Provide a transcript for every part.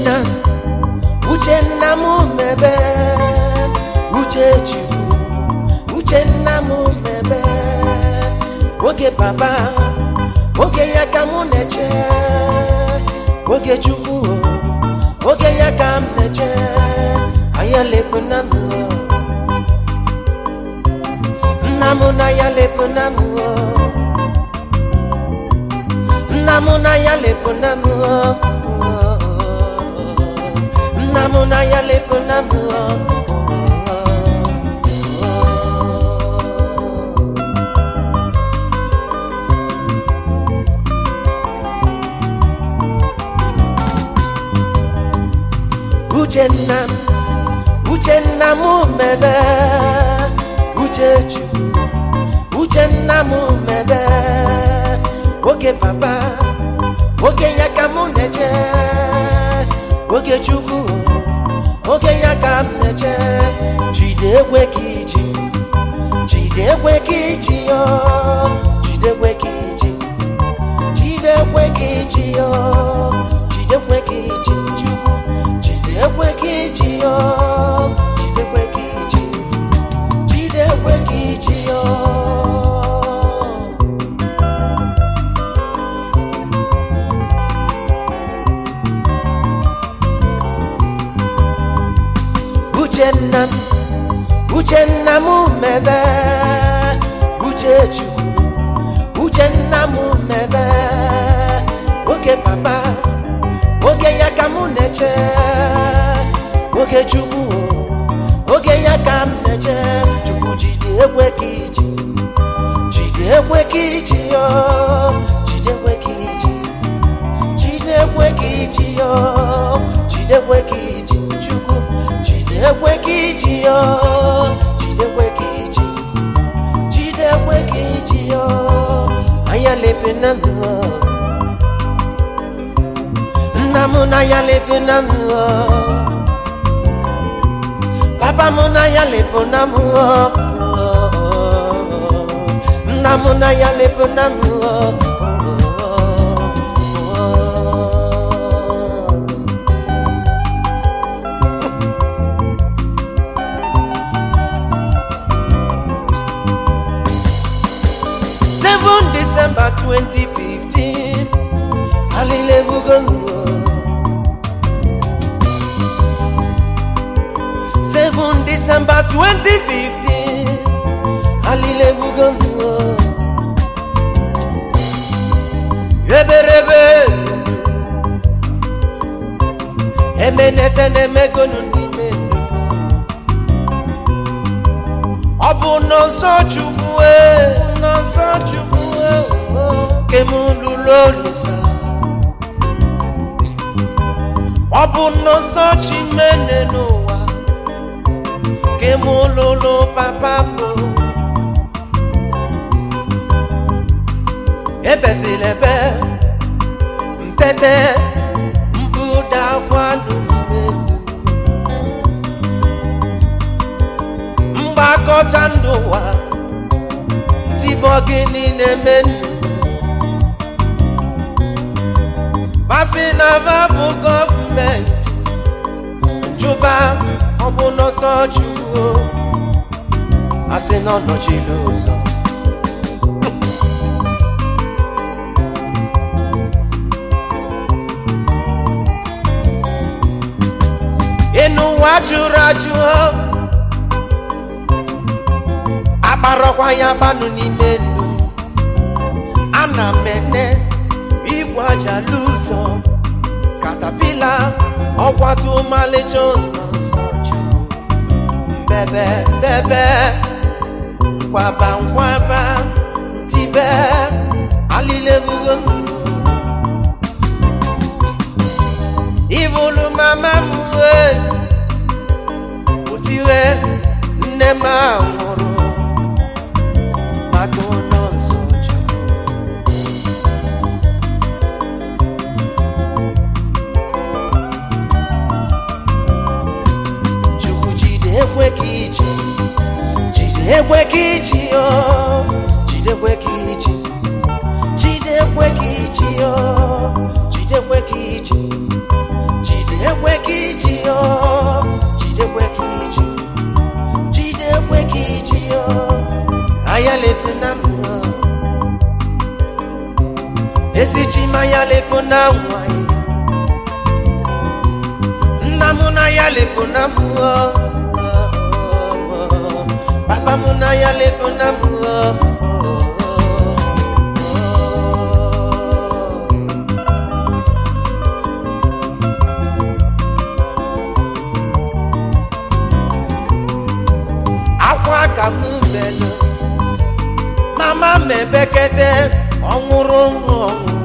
uchenna uchenna m mebe uche chukwu uchenna m mebe oge papa oge ya ka mụ na-eche oge chukwu oge ya ka m na-eche anya lekpu na m nna m na ya lekpu na m nna m na ya lekpu na m nna m na ya lekpu na m uchenna m uchenna m mebe uche chukwu uchenna m mebe oge papa oge ya ka mụ na-eche oge chukwu oge ya ka m na-eche jide ekwe ka iji jide ekwe ka iji yo jide ekwe ka iji jide ekwe ka iji yo jide ekwe ka iji chukwu jide ekwe ka iji yo jide ekwe ka iji jide ekwe ka iji yo uchenna m uchenna m mebe uche chukwu uchenna m mebe oge papa oge ya ka mụ na-eche oge chukwu oge ya ka m na-eche chukwu jide ekwe ka iji jide ekwe ka iji yo jide ekwe ka iji jide ekwe ka iji yo jide ekwe ka iji chukwu jide ekwe ka iji yo jide ekwe ka iji jide ekwe ka iji yo anya lepe na m nna m na ya lepe na m papa m na ya lepe na m nna m na ya lepe na m Seven December 2015 Hallelujah Seven December 2015 Hallelujah Eberebe Emenete na-emegonu n'ime ndụ ọ bụ n'ọsọ chukwu e n'ọsọ chukwu e ke m lụrụ olisa ọ bụ n'ọsọ chimene n'ụwa ke m lụrụ papa bụ ebezila ebe ntete mbuda akwanụ n'ime ndụ mgbakọta ndụ ụwa ntibọ gịnị na-eme ndụ masị na va bụ gọọmenti njụba ọ bụ n'ọsọ chukwu asị na ọ nọchiri ụzọ ịnụ ụwa jụrụ ajụ akparọkwa ya banụ n'ime ndụ ana m ene igwe aja lụzọ katapila ọkwatu ọmalịcha ụlọ nsọ chukwu mbebe mbebe nkwaba nkwaba tibe alilebugo ivulu mama m wee otiwe nne m anwụrụ maka ụlọ nsọ chukwu chukwu jide ekwe ka iji jide ekwe ka iji yo jide ekwe ka iji jide ekwe ka iji yo jide ekwe ka iji jide ekwe jidekwe ka iji yo jidekwe ka iji jidekwe ka iji yo ayalefe na mma esichima yalepo na nwanyị nna m na ya lepo na mmụọ papa m na ya lepo na mmụọ akwa ka m melụ mama m ebekete ọnwụrụ ọnwụ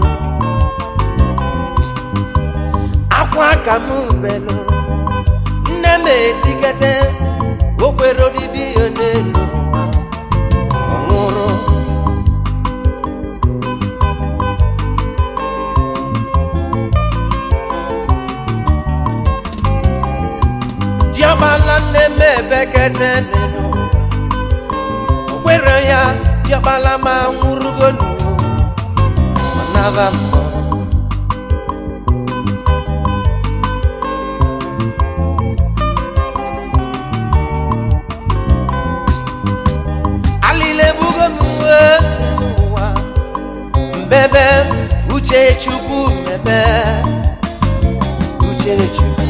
akwa ka m belụ nne m etikete o kwere obibi ya n'elu ụwa ọ nwụrụ diọkpala nne m ebekete n'elu o kwere ya diọkpala ma nwụrụgo n'ụwa ọ naba mmụọ alịlebugo m uwe ụwa mbebe uche chukwu mebe uche chukwu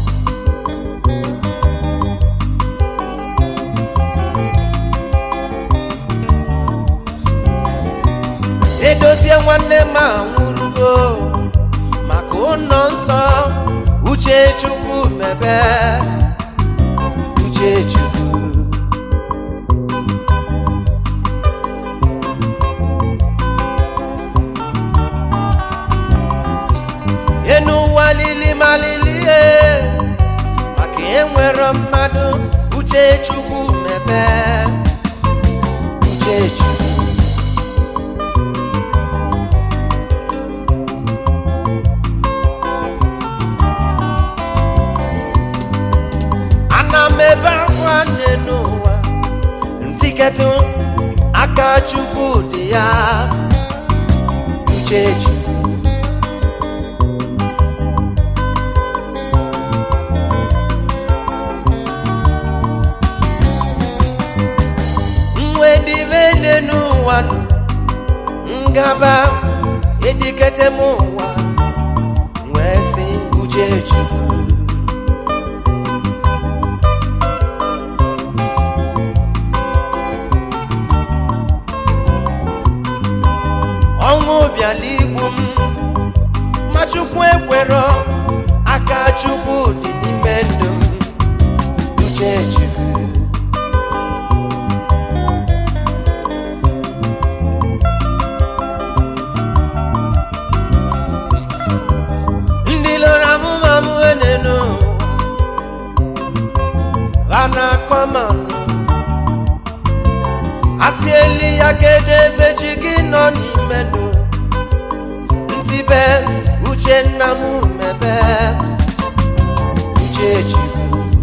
edozie nwanne m anwụrụgo maka ụlọ nsọ uche chukwu mebe uche chukwu enu ụwa lili malili e maka enwere mmadụ uche chukwu mebe uche chukwu ana m ebe akwa nne n'ụwa ntiketụ aka chukwu dị ya uche chukwu nwe dịbe nne n'ụwa ngaba edikete m ụwa wee sị uche chukwu ọṅụ bịala igbu m ma chukwu ekwerọ aka chukwu dị n'ime ndụ m uche chukwu ndị lụrụ amụma m enenu ha na-akọ ma asị eli ya kedu ebe chi gị nọ n'ime ndụ ntibe uche nna m mebe uche chukwu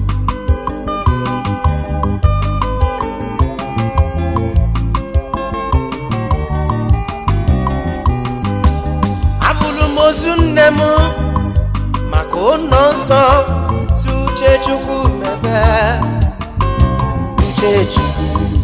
abụrụ m ozu nne m maka ụlọ nsọ si uche chukwu mebe uche chukwu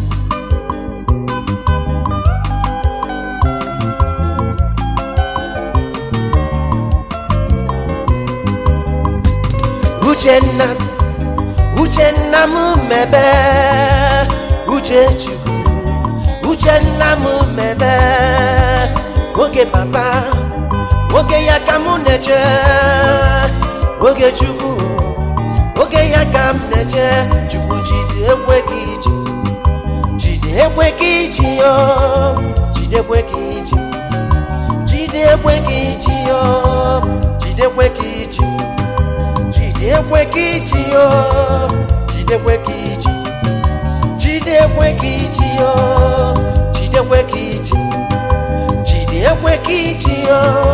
uchenna uchenna m mebe uche chukwu uchenna m mebe oge papa oge ya ka m na-eche oge chukwu oge ya ka m na-eche chukwu jide ekwe ka iji jide ekwe ka iji yo jide ekwe ka iji jide ekwe ka iji yo jide ekwe ka iji jidekwe ka iji yo jidekwe ka iji jidekwe ka iji yo jidekwe ka iji jidekwe ka iji yo